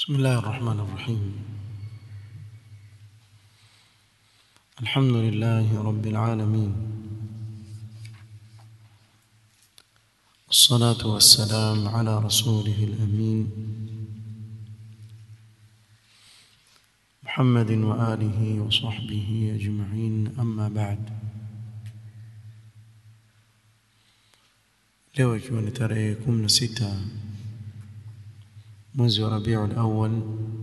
بسم الله الرحمن الرحيم الحمد لله رب العالمين الصلاة والسلام على رسوله الأمين محمد وآله وصحبه أجمعين أما بعد leo ikiwa ni tarehe 16 mwezi wa Rabiul Awwal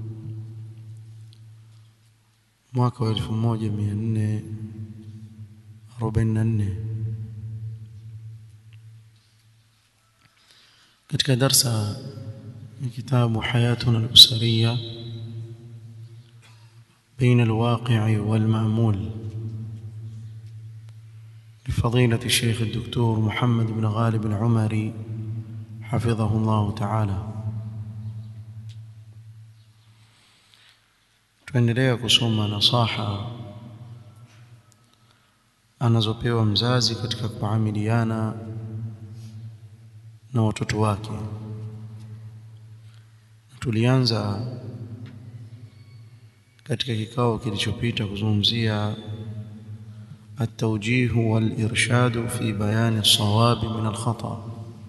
mwaka wa 1444 katika darsa ya kitabu Hayatuna al-Usariya بين الواقع والمأمول لفضيلة الشيخ الدكتور محمد بن غالب العمري حفظه الله تعالى tuendelea kusoma nasaha anazopewa mzazi katika kuamiliana na watoto wake tulianza katika kikao kilichopita kuzungumzia التوجيه والإرشاد في بيان الصواب من الخطأ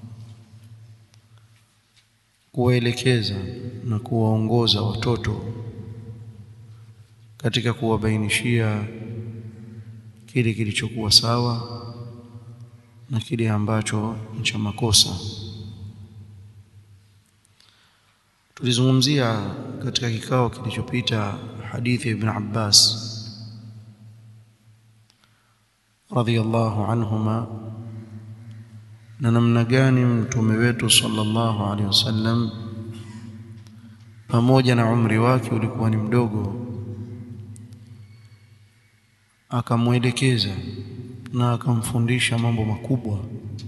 kuwaelekeza na kuwaongoza watoto katika kuwabainishia kile kilichokuwa sawa na kile ambacho ni cha makosa tulizungumzia katika kikao kilichopita hadithi ya Ibn Abbas radhiyallahu anhuma na namna gani mtume wetu sallallahu alaihi wasallam pamoja na umri wake ulikuwa ni mdogo akamwelekeza na akamfundisha mambo makubwa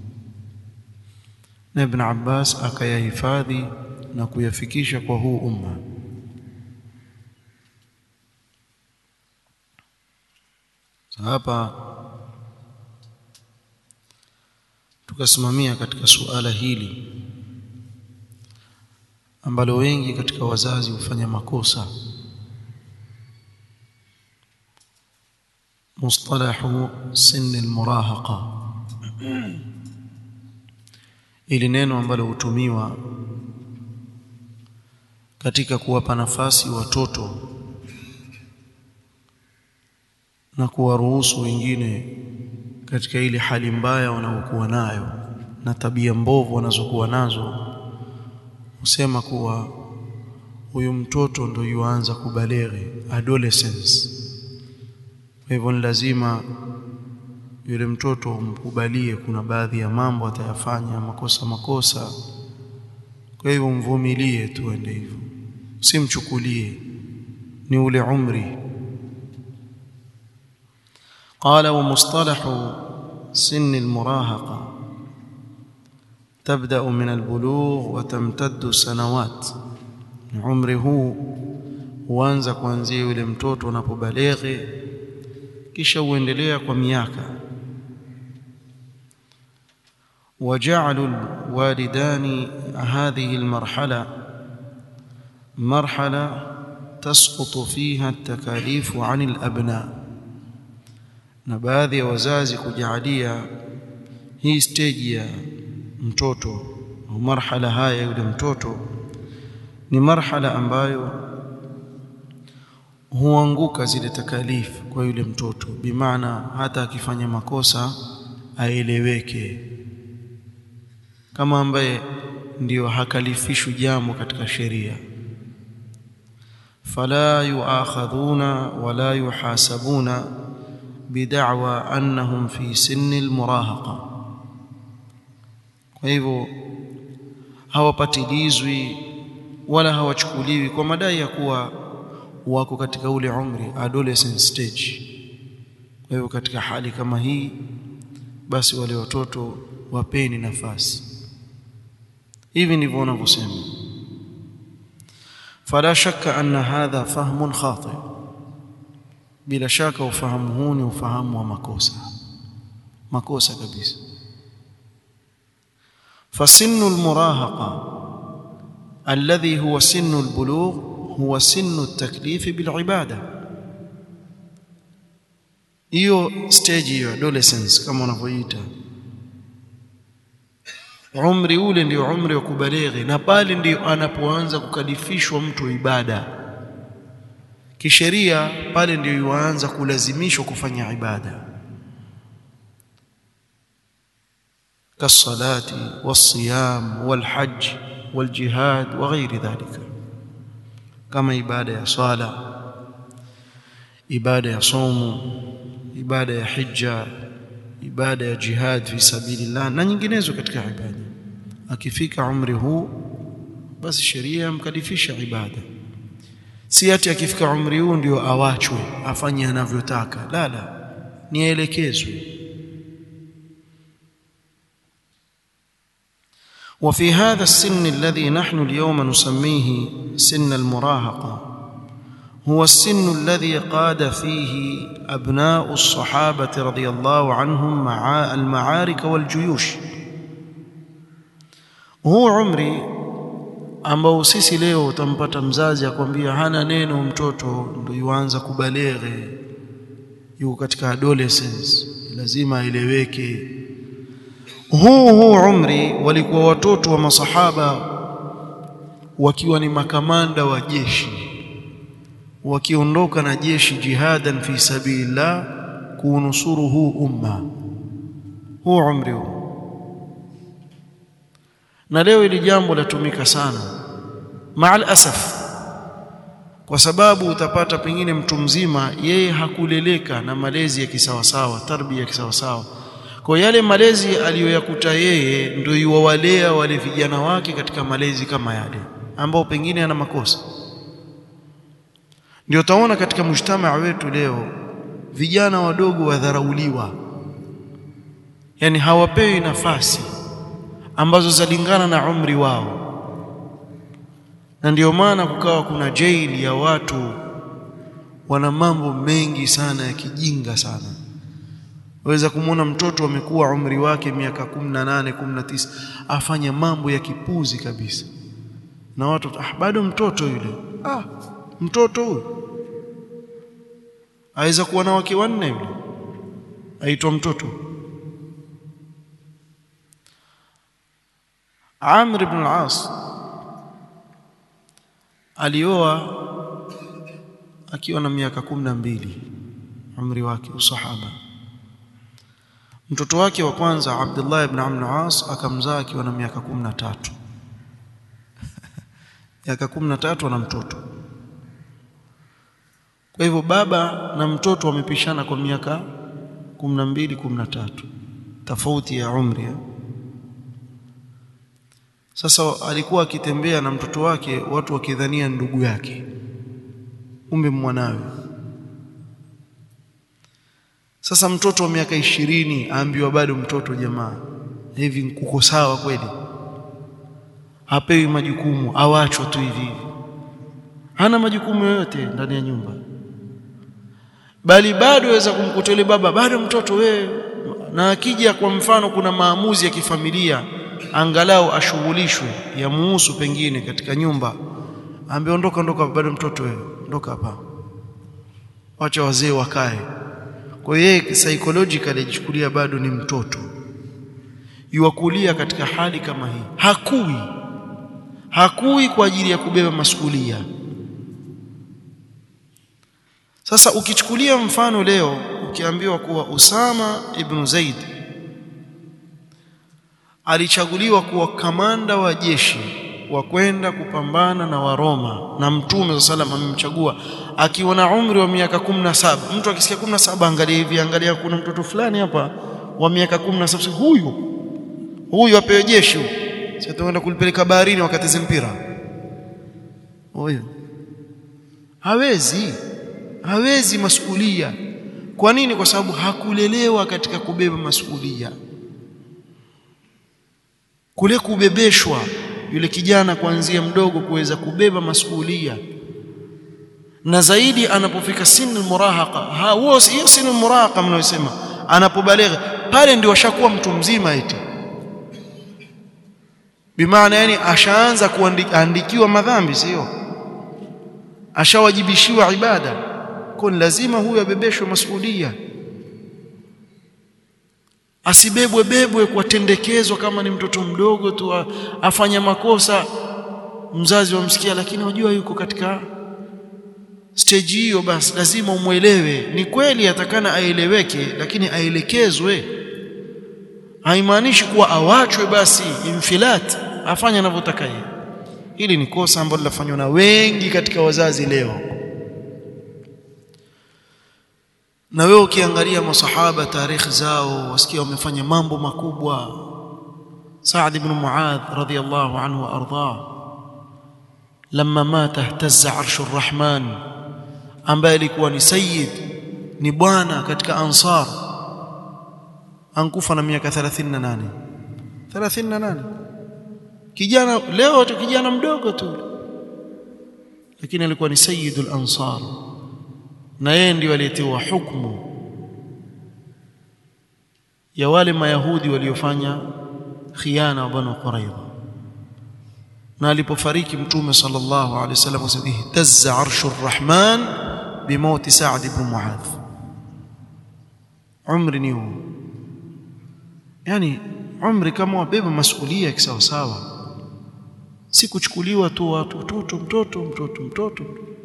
na Ibn Abbas akayahifadhi na kuyafikisha kwa huu umma hapa tukasimamia katika suala hili ambalo wengi katika wazazi hufanya makosa mustalahu sin almurahaqa ili neno ambalo hutumiwa katika kuwapa nafasi watoto na kuwaruhusu wengine katika ile hali mbaya wanaokuwa nayo na tabia mbovu wanazokuwa nazo husema kuwa huyu mtoto ndio yuanza kubaleghe adolescence kwa hivyo ni lazima yule mtoto umkubalie kuna baadhi ya mambo atayafanya makosa makosa kwa hivyo mvumilie tu ende hivyo usimchukulie ni ule umri قال ومصطلح سن المراهقة تبدأ من البلوغ وتمتد سنوات عمره huu huanza kuanzia yule mtoto unapobaleghe kisha uendelea kwa miaka وجعل الوالدان هذه المرحلة مرحلة تسقط فيها التكاليف عن الأبناء na baadhi ya wazazi kujalia hii stage ya mtoto au marhala haya yule mtoto ni marhala ambayo huanguka zile takalifu kwa yule mtoto bimaana hata akifanya makosa aeleweke kama ambaye ndiyo hakalifishwi jambo katika sheria fala yuakhadhuna wala yuhasabuna bid'wa annahum fi sinni almurahaqa kwa hivyo hawapatilizwi wala hawachukuliwi kwa madai ya kuwa wako katika ule umri adolescent stage kwa hivyo katika hali kama hii basi wale watoto wapeni nafasi hivi ndivyo wanavyosema fala shakka anna hadha fahmun khati bila shaka ufahamu huu ni ufahamu wa makosa makosa kabisa fasinu almurahaqa alladhi huwa sinnu albulugh huwa sinnu at-taklif bilibada hiyo stage hiyo adolescence kama wanavyoita umri ule ndio umri wa kubalighi na pale ndio anapoanza kukalifishwa mtu ibada kisheria pale ndio yuanza kulazimishwa kufanya ibada kasalati wasiyam walhajj waljihad wa ghairi dhalika kama ibada ya swala ibada ya somo ibada ya hija ibada ya jihad fi sabilillah na nyinginezo katika ibada akifika umri huu basi sheria yamkalifisha ibada si ati akifika umri huu ndio awachwe afanye anavyotaka la la nielekezwe وفي هذا السن الذي نحن اليوم نسميه سن المراهقه هو السن الذي قاد فيه ابناء الصحابه رضي الله عنهم مع المعارك والجيوش هو عمري ambao sisi leo utampata mzazi akwambia hana neno mtoto ndio yuanza kubaleghe yuko katika adolescence lazima aeleweke huu huu umri walikuwa watoto wa masahaba wakiwa ni makamanda wa jeshi wakiondoka na jeshi jihadan fi sabilillah kuunusuru huu umma huu umri huu na leo ili jambo latumika sana maal asaf kwa sababu utapata pengine mtu mzima yeye hakuleleka na malezi ya kisawasawa tarbia ya kisawasawa kwa yale malezi aliyoyakuta yeye ndio yuwalea wale vijana wake katika malezi kama yale ambao pengine ana makosa ndio utaona katika mujtamaa wetu leo vijana wadogo wadharauliwa yani hawapewi nafasi ambazo zalingana na umri wao na ndio maana kukawa kuna jaili ya watu wana mambo mengi sana ya kijinga sana waweza kumwona mtoto amekuwa umri wake miaka 18 19 afanya mambo ya kipuzi kabisa na watu ah, bado mtoto yule ah mtoto huyu aweza kuwa na wake wanne yule aitwa mtoto Amr ibn al-As alioa akiwa na miaka kumi na mbili umri wake usahaba mtoto wake wa kwanza Abdullah ibn Amr al-As akamzaa akiwa na miaka kumi na tatu miaka kumi na tatu ana mtoto kwa hivyo baba na mtoto wamepishana kwa miaka kumi na mbili kumi na tatu tofauti ya umri ya. Sasa alikuwa akitembea na mtoto wake, watu wakidhania ndugu yake, kumbe mwanawe. Sasa mtoto wa miaka ishirini aambiwa bado mtoto. Jamaa, hivi kuko sawa kweli? Hapewi majukumu, awachwa tu hivi hivi, hana majukumu yoyote ndani ya nyumba, bali bado waweza kumkuta yule baba, bado mtoto wewe. Na akija kwa mfano, kuna maamuzi ya kifamilia angalau ashughulishwe ya muhusu pengine katika nyumba, ambe ondoka, ondoka, bado mtoto wewe, ondoka hapa, wacha wazee wakae. Kwa hiyo yeye psychologically ajichukulia bado ni mtoto, yuwakulia katika hali kama hii, hakui hakui kwa ajili ya kubeba masukulia. Sasa ukichukulia mfano leo, ukiambiwa kuwa Usama ibn Zaid alichaguliwa kuwa kamanda wa jeshi wa kwenda kupambana na Waroma na Mtume wa salam amemchagua akiwa na umri wa miaka kumi na saba. Mtu akisikia kumi na saba, angalia hivi, angalia, kuna mtoto fulani hapa wa miaka kumi na saba, huyu huyu apewe jeshi huyu, si ataenda kulipeleka baharini wakateze mpira huyu? Hawezi, hawezi masukulia. Kwa nini? Kwa sababu hakulelewa katika kubeba masukulia kule kubebeshwa yule kijana kuanzia mdogo kuweza kubeba masuhulia, na zaidi anapofika sinu murahaqa, hiyo sinu murahaqa mnayosema, anapobalegha pale ndio washakuwa mtu mzima eti. bimaana yani ashaanza kuandikiwa madhambi sio ashawajibishiwa ibada kwa lazima huyo abebeshwe masuhulia asibebwe bebwe kwa tendekezwa kama ni mtoto mdogo tu afanya makosa mzazi wamsikia lakini unajua yuko katika stage hiyo basi lazima umwelewe ni kweli atakana aeleweke lakini aelekezwe haimaanishi kuwa awachwe basi infilat afanye anavyotaka yeye hili ni kosa ambalo linafanywa na wengi katika wazazi leo na wewe ukiangalia masahaba tarikhi zao wasikia wamefanya mambo makubwa Saad ibn Muadh radhiyallahu anhu wa ardhah لما مات اهتز عرش الرحمن ambaye alikuwa ni sayyid ni bwana katika ansar ankufa na miaka 38 38 kijana leo tu kijana mdogo tu lakini alikuwa ni sayyidul ansar na yeye ndio aliyetiwa hukumu ya wale mayahudi waliofanya khiana wa banu quraidha na alipofariki mtume sallallahu alaihi wasallam asema ihtazza arshur rahman bimauti Sa'd ibn Muadh umri ni huu yani umri kama wabeba masuhulia kisawa sawa si kuchukuliwa tu watu mtoto mtoto mtoto mtoto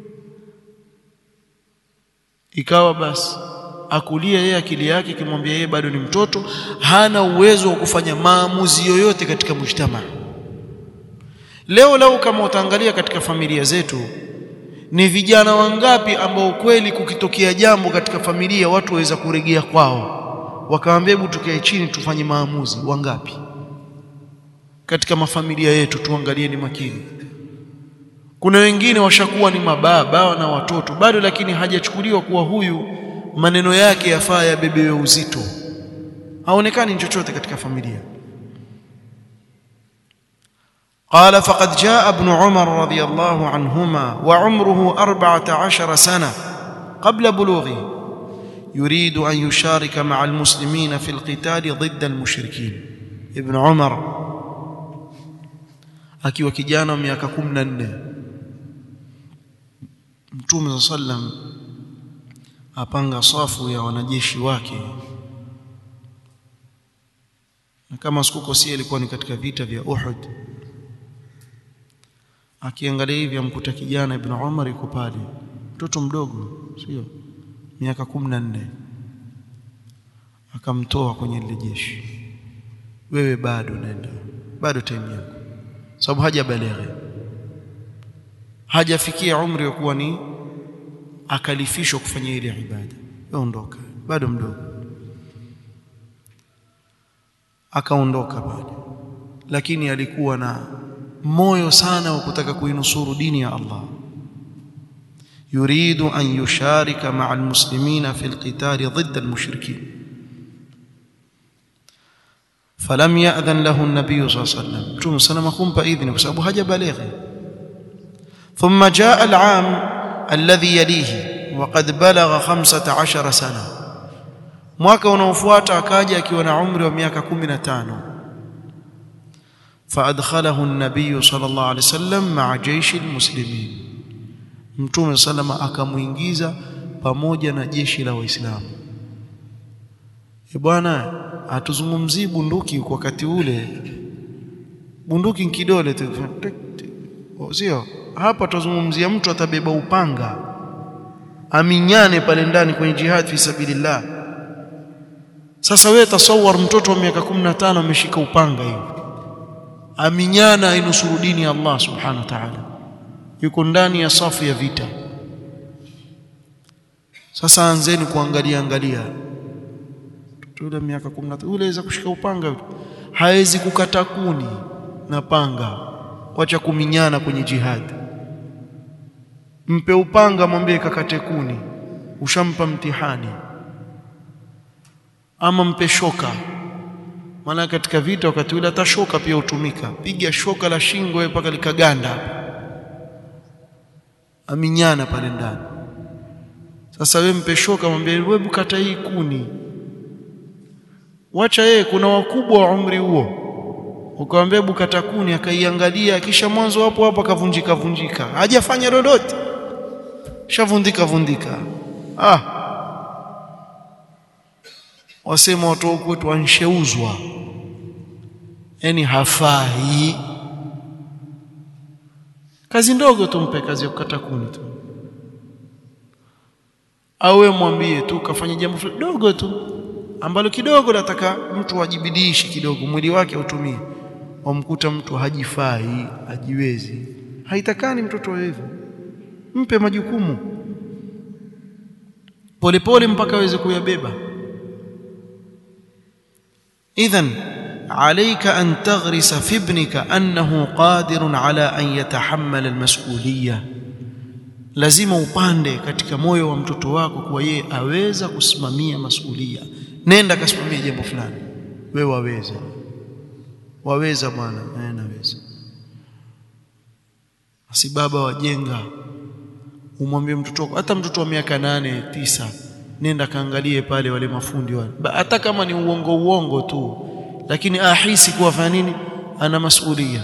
ikawa basi akulia yeye akili yake kimwambia yeye bado ni mtoto hana uwezo wa kufanya maamuzi yoyote katika mujtamaa leo leo kama utaangalia katika familia zetu ni vijana wangapi ambao kweli kukitokea jambo katika familia watu waweza kuregea kwao wakawaambia hebu tukae chini tufanye maamuzi wangapi katika mafamilia yetu tuangalie ni makini kuna wengine washakuwa ni mababa na watoto bado lakini hajachukuliwa kuwa huyu maneno yake yafaa yabebewe uzito haonekani chochote katika familia قال فقد جاء ابن عمر رضي الله عنهما وعمره أربعة عشر سنة قبل بلوغه يريد أن يشارك مع المسلمين في القتال ضد المشركين ابن عمر akiwa kijana miaka 14 Mtume sallam apanga safu ya wanajeshi wake na kama sikukosia ilikuwa ni katika vita vya Uhud akiangalia hivi amkuta kijana Ibn Umar yuko pale mtoto mdogo sio miaka 14 akamtoa kwenye lile jeshi wewe bado nenda bado time yako sababu hajabaleghe hajafikia umri wa kuwa ni akalifishwa kufanya ile ibada ondoka bado mdogo akaondoka pale lakini alikuwa na moyo sana wa kutaka kuinusuru dini ya Allah yuridu an yusharika ma'a almuslimina fi alqital ضد المشركين فلم يأذن له النبي صلى الله عليه وسلم متوم سلام kumpa idhini kwa sababu hajabalighi ثم جاء العام الذي يليه وقد بلغ 15 سنه mwaka unaofuata akaja akiwa na umri wa miaka 15 فادخله النبي صلى الله عليه وسلم مع جيش المسلمين mtume salama akamuingiza pamoja na jeshi la waislamu e bwana atuzungumzii bunduki kwa wakati ule bunduki kidole tu sio hapa tuzungumzia mtu atabeba upanga aminyane pale ndani kwenye jihad fi sabilillah sasa wewe tasawar mtoto wa miaka 15 ameshika upanga hivi aminyana inusuru dini ya Allah subhanahu wa ta'ala yuko ndani ya safu ya vita sasa anzeni kuangalia angalia yule miaka 13 yule aweza kushika upanga yule hawezi kukata kuni na panga wacha kuminyana kwenye jihad mpe upanga mwambie kakate kuni ushampa mtihani ama mpe shoka maana katika vita wakati ule hata shoka pia hutumika piga shoka la shingo wewe mpaka likaganda aminyana pale ndani sasa wewe mpe shoka mwambie wewe bukata hii kuni wacha yeye kuna wakubwa wa umri huo ukamwambia hebu kata kuni akaiangalia kisha mwanzo hapo hapo akavunjika vunjika hajafanya lolote shavundika vundika ah wasema watu huku wetu wansheuzwa yani hafai kazi ndogo tumpe kazi ya kukata kuni tu au wewe mwambie tu kafanya jambo dogo tu ambalo kidogo nataka mtu ajibidiishi kidogo mwili wake autumie wamkuta mtu hajifai hajiwezi haitakani mtoto hivyo mpe majukumu polepole mpaka aweze kuyabeba idhan عليك أن تغرس في ابنك أنه قادر على أن يتحمل المسؤولية lazima upande katika moyo wa mtoto wako kuwa yeye aweza kusimamia masulia nenda kasimamia jambo fulani wewe waweza waweza bwana eh naweza si baba wajenga umwambie mtoto wako hata mtoto wa miaka nane tisa nenda kaangalie pale wale mafundi wale hata kama ni uongo uongo tu lakini ahisi kuwa fanya nini ana masulia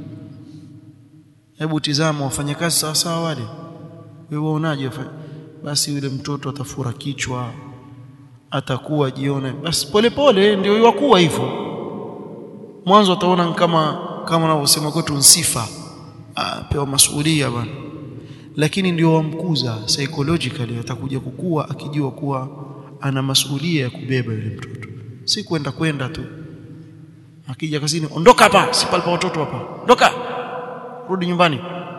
hebu tizama wafanyakazi sawa sawa wale wewe unaje basi yule mtoto atafura kichwa atakuwa jione basi polepole ndio yakuwa hivyo mwanzo ataona kama kama wanavyosema kwetu nsifa pewa masulia bwana lakini ndio wamkuza psychologically atakuja kukua akijua kuwa ana masulia ya kubeba yule mtoto si kwenda kwenda tu akija kazini ondoka hapa si pale pa watoto hapa ondoka rudi nyumbani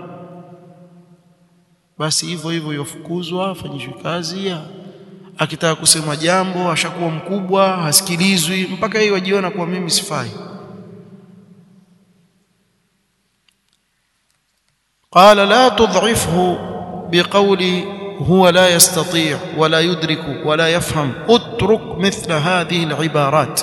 basi hivyo hivyo yofukuzwa afanyishwe kazi akitaka kusema jambo ashakuwa mkubwa hasikilizwi mpaka yeye wajiona kuwa mimi sifai قال لا تضعفه بقول هو لا يستطيع ولا يدرك ولا يفهم اترك مثل هذه العبارات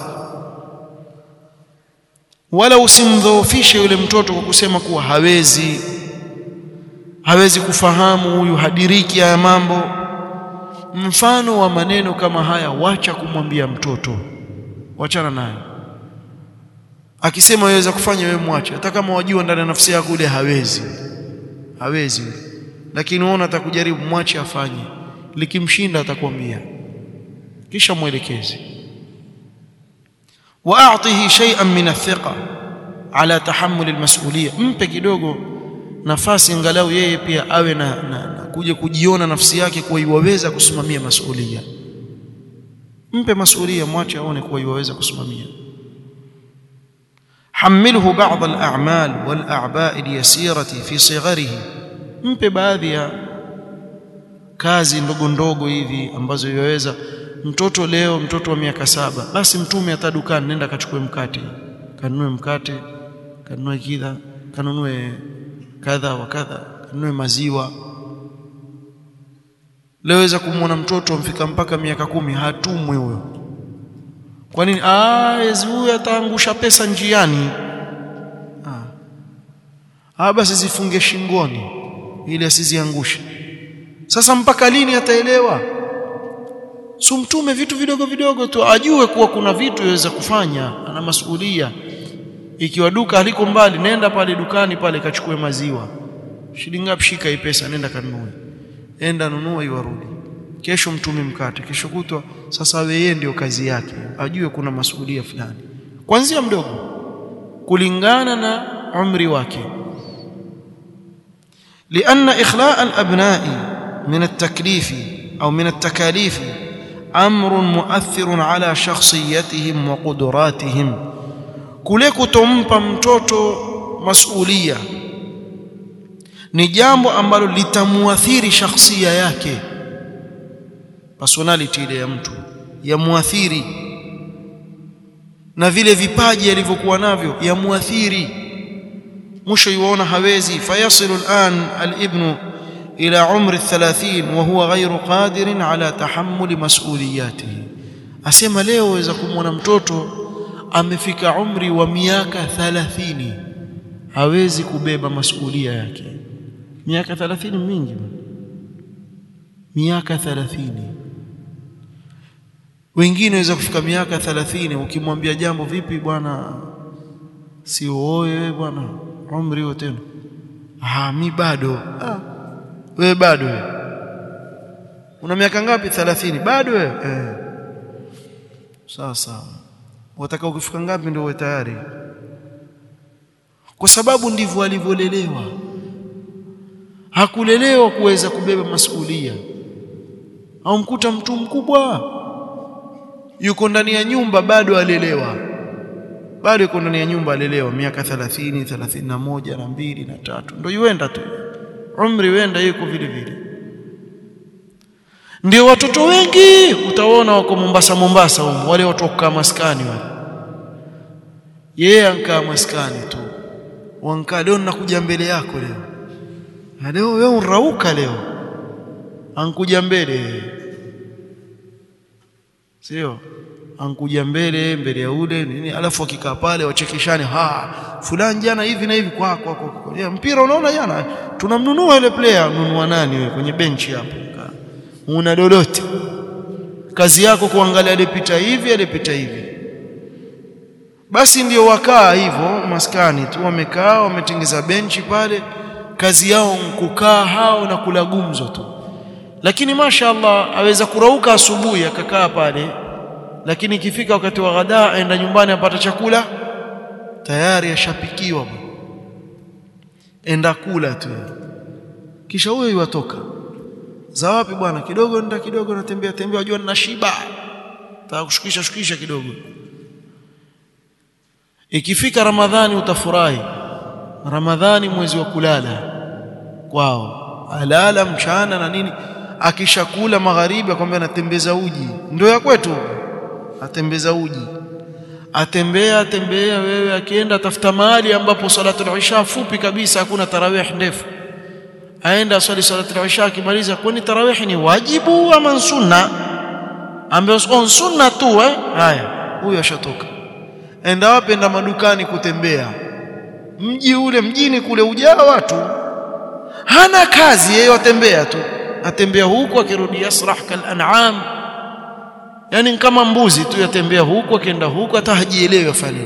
wala usimdhoofishe yule mtoto kwa kusema kuwa hawezi hawezi kufahamu huyu hadiriki haya mambo mfano wa maneno kama haya wacha kumwambia mtoto wachana naye akisema yaweza kufanya wewe mwache hata kama wajua ndani ya nafsi yako ule hawezi hawezi lakini unaona atakujaribu mwache afanye likimshinda atakwambia kisha mwelekezi واعطه شيئا من الثقه على تحمل المسؤوليه mpe kidogo nafasi angalau yeye pia awe na, na, na kuja kujiona nafsi yake kuwa iwaweza kusimamia masuhulia mpe masuhulia mwache aone kuwa iwaweza kusimamia حمله بعض الأعمال والأعباء اليسيرة في صغره mpe baadhi ya kazi ndogo ndogo hivi ambazo yaweza mtoto leo mtoto wa miaka saba basi mtume hata dukani nenda kachukue mkate kanunue mkate kanunue kidha kanunue kadha wa kadha kanunue maziwa leweza kumwona mtoto amfika mpaka miaka kumi hatumwi huyo kwa nini ah huyu ataangusha pesa njiani ah. ah basi zifunge shingoni ili asiziangushe sasa mpaka lini ataelewa sumtume vitu vidogo vidogo tu ajue kuwa kuna vitu yaweza kufanya ana masuhulia ikiwa duka haliko mbali nenda pale dukani pale kachukue maziwa shilingi ngapi shika hii pesa nenda kanunue enda nunua iwarudi kesho mtume mkate kesho kutwa sasa yeye ndio kazi yake ajue kuna masuhulia fulani kuanzia mdogo kulingana na umri wake لأن إخلاء الأبناء من التكليف أو من التكاليف أمر مؤثر على شخصيتهم وقدراتهم kule kutompa mtoto masulia ni jambo ambalo litamuathiri shakhsia yake personality ile ya mtu yamuathiri na vile vipaji alivyokuwa navyo yamuathiri mwisho yuona hawezi fayasilu al'an al-ibnu إلى عمر الثلاثين وهو غير قادر على تحمل مسؤولياته asema leo waweza kumwona mtoto amefika umri wa miaka 30 hawezi kubeba masuhulia yake miaka 30 mingi miaka 30 wengine waweza kufika miaka 30 ukimwambia jambo vipi bwana si wewe bwana umri huo tena ah mi bado ah wewe bado wewe una miaka ngapi 30 bado wewe eh sawa sawa wataka ukifika ngapi ndio uwe tayari kwa sababu ndivyo alivyolelewa hakulelewa kuweza kubeba masuhulia au mkuta mtu mkubwa yuko ndani ya nyumba bado alelewa bado yuko ndani ya nyumba alelewa miaka 30 31 na mbili na tatu ndio yuenda tu umri wenda yuko vile vile ndio watoto wengi utaona wako Mombasa Mombasa huko wale watu kukaa maskani wale yeye ankaa maskani tu wankaa leo nakuja mbele yako leo na leo wewe unrauka leo ankuja mbele sio ankuja mbele mbele ya ule nini alafu akikaa pale wachekeshane ha fulani jana hivi na hivi kwa kwa, kwa, kwa. Ya, mpira unaona jana tunamnunua ile player nunua nani wewe kwenye benchi hapo una lolote kazi yako kuangalia alipita hivi alipita hivi basi ndio wakaa hivyo maskani tu wamekaa wametengeza benchi pale kazi yao kukaa hao na kula gumzo tu lakini mashaallah aweza kurauka asubuhi akakaa pale lakini ikifika wakati wa ghadaa aenda nyumbani apata chakula tayari ashapikiwa enda kula tu kisha huyo yuatoka za wapi bwana kidogo nenda kidogo natembea tembea wajua nina shiba taka kushukisha shukisha kidogo ikifika ramadhani utafurahi ramadhani mwezi wa kulala kwao alala mchana na nini akishakula magharibi akwambia natembeza uji ndio ya kwetu atembeza uji atembea atembea wewe akienda tafuta mahali ambapo salatul isha fupi kabisa hakuna tarawih ndefu aenda swali salatul isha akimaliza kwani tarawih ni wajibu ama sunna ambaye on sunna tu eh haya huyo ashatoka enda wapi enda madukani kutembea mji ule mjini kule ujaa watu hana kazi yeye atembea tu atembea huku akirudi yasrah kal an'am yani kama mbuzi tu yatembea huku akienda huku hata hajielewi afanye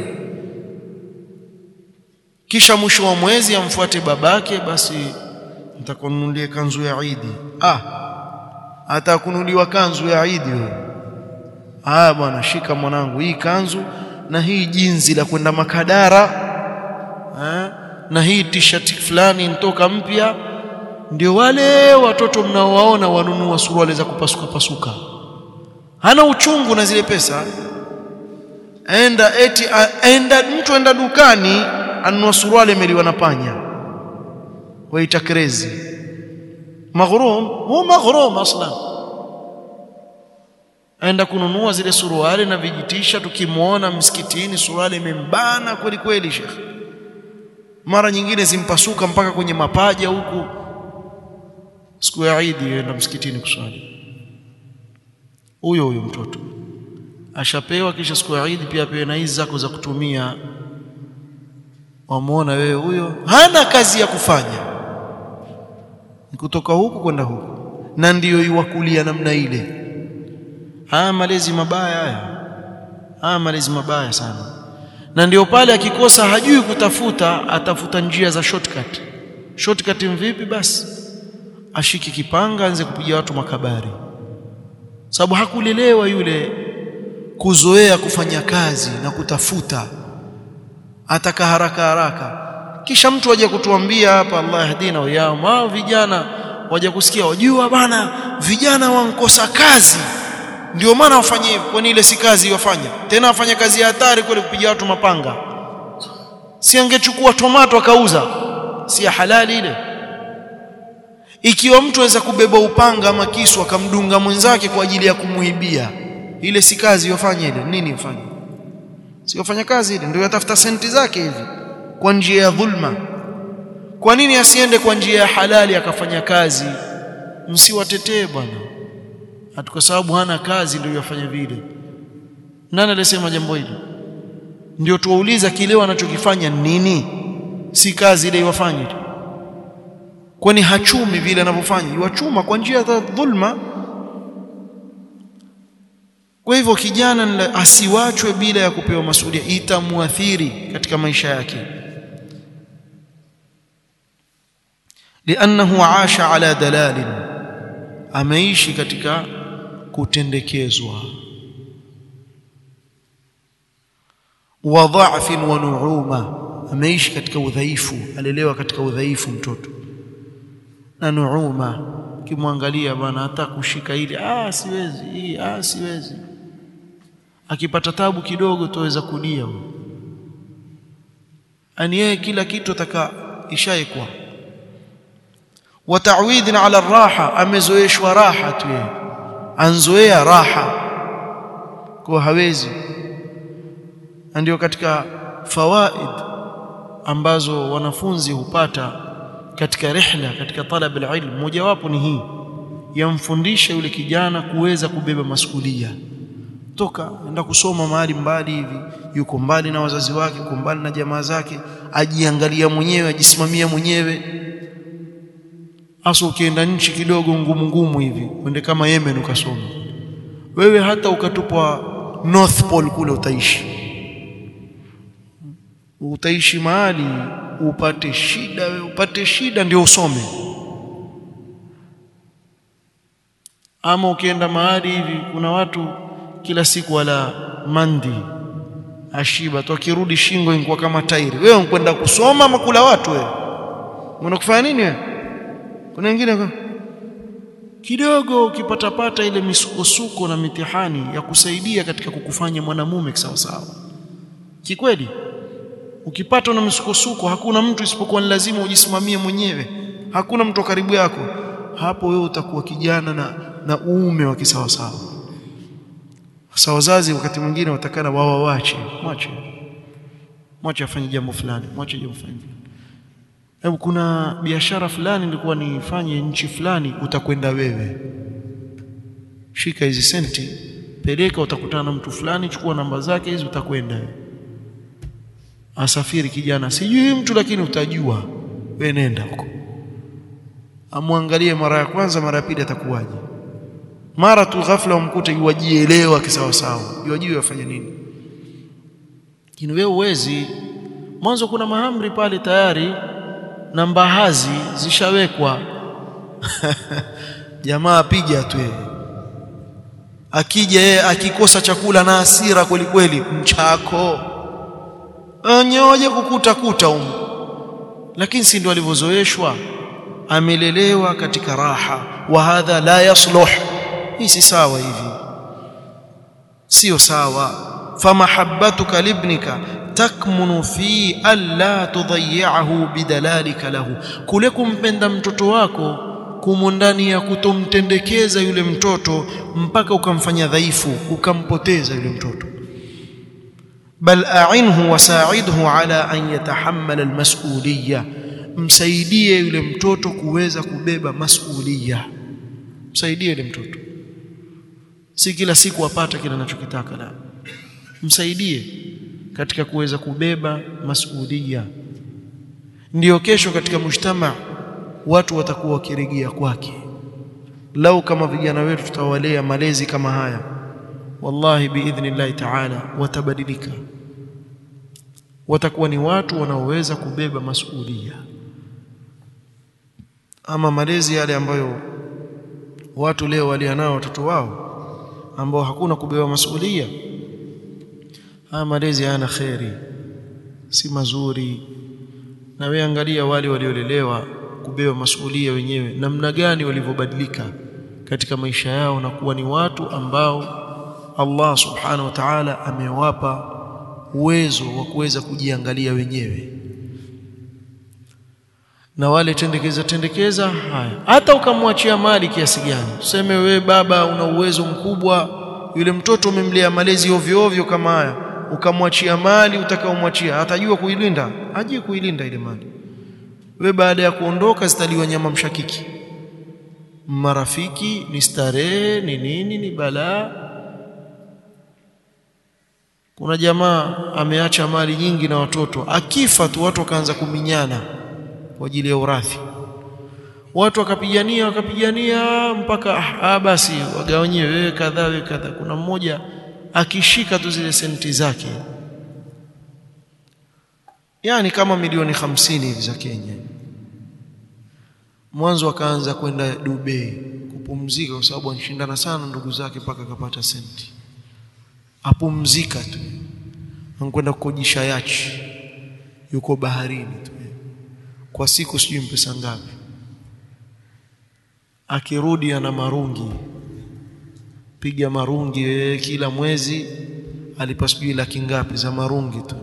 kisha mwisho wa mwezi amfuate babake basi nitakununulia kanzu ya Idi ah atakununuliwa kanzu ya Idi wewe ah bwana shika mwanangu hii kanzu na hii jinzi la kwenda makadara ha? na hii t-shirt fulani ntoka mpya ndio wale watoto mnaowaona wanunua suruali za kupasuka pasuka hana uchungu na zile pesa enda eti enda mtu enda dukani anunua suruali imeliwa na panya waita crazy maghrum hu maghrum aslan aenda kununua zile suruali na vijitisha tukimwona msikitini suruali imembana kweli kweli shekhi mara nyingine zimpasuka mpaka kwenye mapaja huku siku ya Eid yenda msikitini kuswali huyo huyo mtoto ashapewa kisha siku ya Eid pia apewe na hizi zako za kutumia wamuona wewe huyo hana kazi ya kufanya ni kutoka huku kwenda huku na ndiyo iwakulia namna ile haya malezi mabaya haya haya malezi mabaya sana na ndio pale akikosa hajui kutafuta atafuta njia za shortcut shortcut mvipi basi ashiki kipanga anze kupiga watu makabari sababu hakulelewa yule kuzoea kufanya kazi na kutafuta ataka haraka haraka kisha mtu aje kutuambia hapa Allah yahdina wa yao wao vijana waje kusikia wajua bana vijana wankosa kazi ndio maana wafanye hivyo kwani ile si kazi wafanya tena wafanya kazi ya hatari kule kupiga watu mapanga si angechukua tomato akauza si ya halali ile ikiwa mtu aweza kubeba upanga ama kisu akamdunga mwenzake kwa ajili ya kumuibia ile si kazi yofanya ile nini yofanya si yofanya kazi ile ndio yatafuta senti zake hivi kwa njia ya dhulma kwa nini asiende kwa njia ya halali akafanya kazi msiwatetee bwana hata kwa sababu hana kazi ndio yafanya vile nani alisema jambo hili ndio tuwauliza kile wanachokifanya nini si kazi ile iwafanye tu kwani hachumi vile anavyofanya iwachuma kwa njia za dhulma kwa hivyo kijana asiwachwe bila ya kupewa masuhulia itamuathiri katika maisha yake liannahu aasha ala dalalin ameishi katika kutendekezwa wa dha'fin wa nu'uma ameishi katika udhaifu alelewa katika udhaifu mtoto na nuuma kimwangalia bwana hata kushika ili ah siwezi hii ah siwezi akipata tabu kidogo tuweza kulia ani yeye kila kitu ataka ishaekwa wa ta'widin ala raha amezoeshwa raha tu yeye anzoea raha kwa hawezi ndio katika fawaid ambazo wanafunzi hupata katika rihla katika talab alilm mojawapo ni hii yamfundisha yule kijana kuweza kubeba masuhulia toka enda kusoma mahali mbali hivi yuko mbali na wazazi wake yuko mbali na jamaa zake ajiangalia mwenyewe ajisimamia mwenyewe hasa ukienda nchi kidogo ngumu ngumu hivi uende kama Yemen ukasoma wewe hata ukatupwa North Pole kule utaishi utaishi mahali upate shida wewe upate shida ndio usome ama ukienda mahali hivi kuna watu kila siku wala mandi ashiba tu akirudi shingo ingekuwa kama tairi wewe unkwenda kusoma ama kula watu wewe unakufanya nini wewe kuna wengine kidogo ukipata pata ile misukosuko na mitihani ya kusaidia katika kukufanya mwanamume sawa sawa kikweli ukipatwa na misukosuko hakuna mtu isipokuwa ni lazima ujisimamie mwenyewe hakuna mtu karibu yako hapo wewe utakuwa kijana na, na uume wa kisawasawa sasa wazazi wakati mwingine watakana wawawache mwache mwache afanye jambo fulani mwache jambo fulani hebu kuna biashara fulani nilikuwa nifanye nchi fulani utakwenda wewe shika hizi senti peleka utakutana na mtu fulani chukua namba zake hizi utakwenda wewe asafiri kijana sijui mtu lakini utajua wewe nenda huko amwangalie mara ya kwanza mara ya pili atakuwaje mara tu ghafla umkute yuwajielewa kisawa sawa yuwajui afanye nini lakini wewe uwezi mwanzo kuna mahamri pale tayari na mbahazi zishawekwa jamaa apija tu yeye akija yeye akikosa chakula na hasira kweli kweli mchako nyoje kukuta kuta umu lakini si ndio alivyozoeshwa amelelewa katika raha wa hadha la yasluh hii si sawa hivi sio sawa famahabbatuka libnika takmunu fi alla tudayyahu bidalalika lahu kule kumpenda mtoto wako kumo ndani ya kutomtendekeza yule mtoto mpaka ukamfanya dhaifu ukampoteza yule mtoto bal a'inhu wasa'idhu ala an yatahammala almas'uliyya msaidie yule mtoto kuweza kubeba masulia msaidie yule mtoto si kila siku apate kile anachokitaka la msaidie katika kuweza kubeba masulia ndiyo kesho katika mujtama watu watakuwa wakirejea kwake lau kama vijana wetu tutawalea malezi kama haya wallahi biidhnillahi ta'ala watabadilika watakuwa ni watu wanaoweza kubeba masulia ama malezi yale ambayo watu leo walianao watoto wao ambao hakuna kubeba masulia haya malezi hayana kheri si mazuri na wewe angalia wale waliolelewa kubeba masulia wenyewe namna gani walivyobadilika katika maisha yao na kuwa ni watu ambao Allah subhanahu wa ta'ala amewapa uwezo wa kuweza kujiangalia wenyewe na wale tendekeza tendekeza haya hata ukamwachia mali kiasi gani tuseme wewe baba una uwezo mkubwa yule mtoto umemlea malezi ovyo ovyo kama haya ukamwachia mali utakaomwachia atajua kuilinda ajue kuilinda ile mali we baada ya kuondoka zitaliwa nyama mshakiki marafiki ni starehe ni nini ni balaa kuna jamaa ameacha mali nyingi na watoto akifa tu watu wakaanza kuminyana kwa ajili ya urathi watu wakapigania wakapigania mpaka ah, basi wagawanyiwe wewe kadhaa wewe kadhaa kuna mmoja akishika tu zile senti zake yani kama milioni hamsini hivi za Kenya mwanzo akaanza kwenda Dubai kupumzika kwa sababu anashindana sana ndugu zake mpaka akapata senti apumzika tu anakwenda kukojisha yachi yuko baharini tu kwa siku sijui mpesa ngapi akirudi ana marungi piga marungi ee, kila mwezi alipa sijui laki ngapi za marungi tu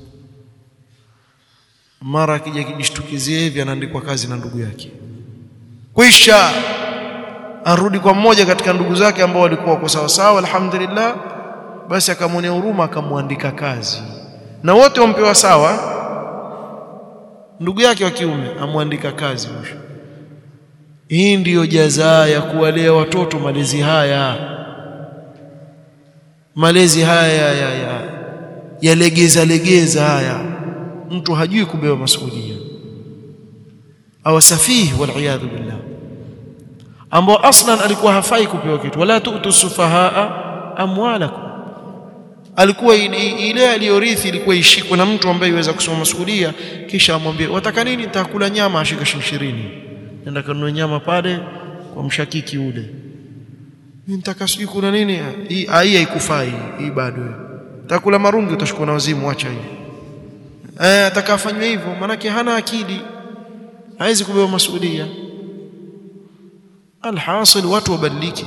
mara akija kijishtukizia hivi anaandikwa kazi na ndugu yake kwisha arudi kwa mmoja katika ndugu zake ambao walikuwa kwa sawa sawa alhamdulillah basi akamwonea huruma akamwandika kazi na wote wampewa sawa ndugu yake wa kiume amwandika kazi mwisho hii ndiyo jazaa ya kuwalea watoto malezi haya malezi haya ya ya yalegeza legeza haya mtu hajui kubeba masuhulia au safihi wal billah ambao aslan alikuwa hafai kupewa kitu wala tu'tu sufahaa amwalakum alikuwa ile aliyorithi ilikuwa ishikwe na mtu ambaye yuweza kusoma masuhulia kisha amwambie wataka nini nitakula nyama ashika shilingi 20 nenda kanunue nyama pale kwa mshakiki ule mimi nitaka sijui kuna nini hii haikufai hii bado utakula marungi utashukua na wazimu acha hii eh atakafanywa hivyo manake hana akili haizi kubeba masuhulia alhasil watu wabadilike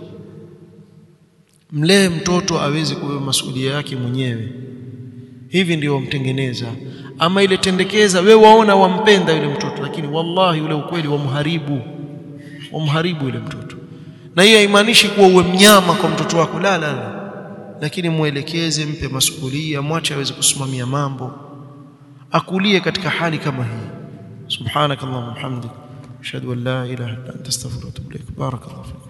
mlee mtoto aweze kubeba masuhulia yake mwenyewe hivi ndio wamtengeneza ama ile tendekeza we waona wampenda yule mtoto lakini wallahi ule ukweli wamharibu wamharibu yule mtoto na hiyo haimaanishi kuwa uwe mnyama kwa mtoto wako la la la lakini mwelekeze mpe masuhulia mwache aweze kusimamia mambo akulie katika hali kama hii subhanakallahumma hamdik ashhadu an la ilaha illa anta astaghfiruka wa atubu ilaik barakallahu